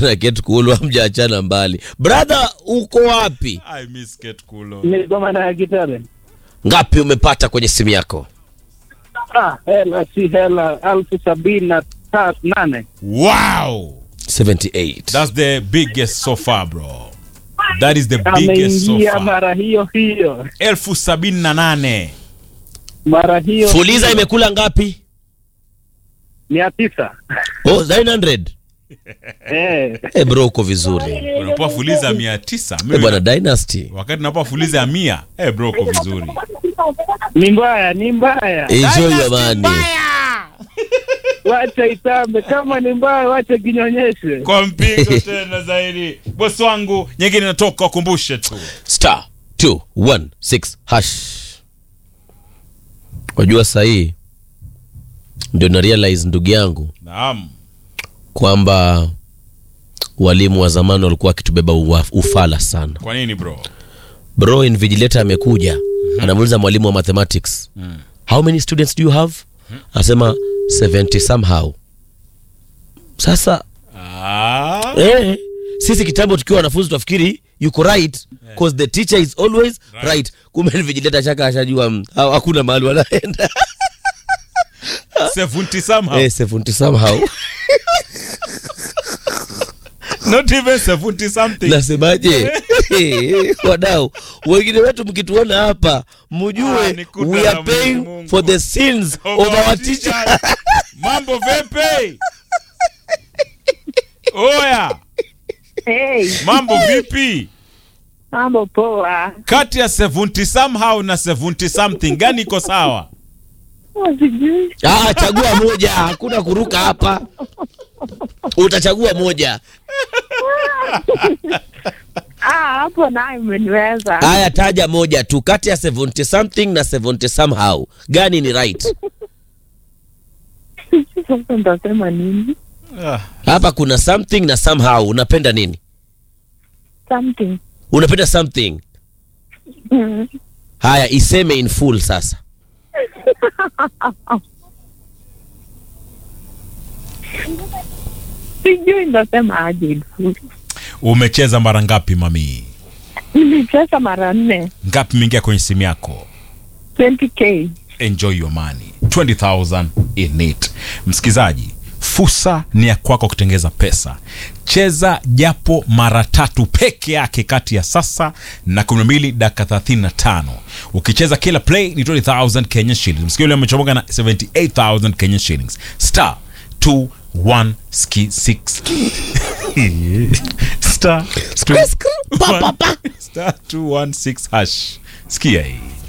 na Ketkulo hamjaachana mbali. Brother, uko wapi? I miss Kate Kulo. Nilikuwa na gitare. Ngapi umepata kwenye simu yako? Ah, hela si hela elfu sabini na ta- nane. Wow! 78. That's the biggest so far, bro. That is the biggest so Ameingia far. mara hiyo hiyo, elfu sabini na nane. mara hiyo Fuliza hiyo. imekula ngapi? mia tisa. Oh, 900. Eh, Eh, bro uko vizuri. Unapoa fuliza mia tisa. Eh, Mimi bwana Dynasty. wakati napoa fuliza ya mia. Eh, bro uko vizuri. ni mbaya, ni mbaya. Enjoy your money. Wacha itambe, kama ni mbaya, wacha kinyonyeshe. Kwa mpigo tena zaidi. Bosi wangu, nyingine inatoka wakumbushe tu. Star 216 hash. Wajua sahii ndio na realize ndugu yangu Naam. kwamba walimu wa zamani walikuwa wakitubeba uwa- ufala sana. Kwa nini bro? Bro invigilator amekuja anamuuliza mwalimu wa mathematics how many students do you have? Anasema 70 somehow. Sasa Ah. eh, sisi kitambo tukiwa wanafunzi tunafikiri yuko right cause the teacher is always right, right. Kumbe invigilator shaka ashajua mm, ha- hakuna mahali wanaenda 70 somehow. eh, 70 somehow. Not even 70 something. Nasemaje? Eh, wadau wengine wetu mkituona hapa Ah, mjue ni kuta we la are paying Mungu. for the sins of our teacher. Mambo vipi? Oya, Hey, mambo vipi? mambo poa. Kati ya 70 somehow na 70 something gani iko sawa? Oh, Sijui. Ah, chagua moja, hakuna kuruka hapa. Utachagua moja. Ah, hapo naye umeniweza. Haya, taja moja tu kati ya 70 something na 70 somehow, gani ni right? Sasa nitasema nini? Ah, Hapa kuna something na somehow. Unapenda nini? Something. Unapenda something. Mm. Haya, iseme in full sasa. Sijui nitasema aje. umecheza mara ngapi mami? Nilicheza mara nne. Ngapi mingia kwenye simu yako? 20k. Enjoy your money. 20,000 in it. Msikizaji, fursa ni ya kwako kutengeza pesa. Cheza japo mara tatu peke yake kati ya sasa na 12 dakika 35. Ukicheza kila play ni 20,000 Kenya shillings. Msikio leo amechomoka na 78,000 Kenya shillings. Star 216 Star Pa, pa, pa. Star 216 hash. Sikia hii.